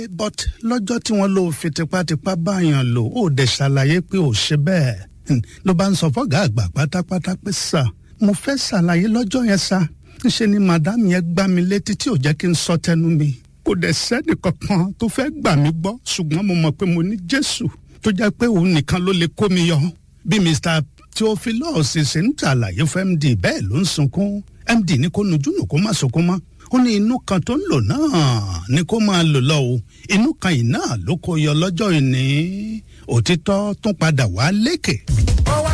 but lọ́jọ́ tí wọ́n lò fi tipátipá báyàn lò ó dẹ̀ ṣàlàyé pé ò ṣe bẹ́ẹ̀ ló bá ń sọ fọ́gà àgbà pátápátá pé sà mo fẹ́ ṣàlàyé lọ́jọ́ yẹn sà ńṣe ni màdámù yẹn gbá mi létí tí ò jẹ́ kí n sọ tẹnu mi kò dẹ̀ sẹ́ni kankan tó fẹ́ gbà mí gbọ́ ṣùgbọ́n mo mọ̀ pé mo ní jésù tó jẹ́ pé òun nìkan ló lè kó mi yọ bí mr theophilus ṣe ń ṣàlàyé fún md bẹ́ẹ̀ ló ń sunkún md ní kó nujú nù kó má sunkún mọ́ ó ní inú kan tó ń lò náà ni kó máa lò lọ o inú kan yìí náà ló kó yọ lọ́jọ́ ìní òtítọ́ tún padà wá lékè.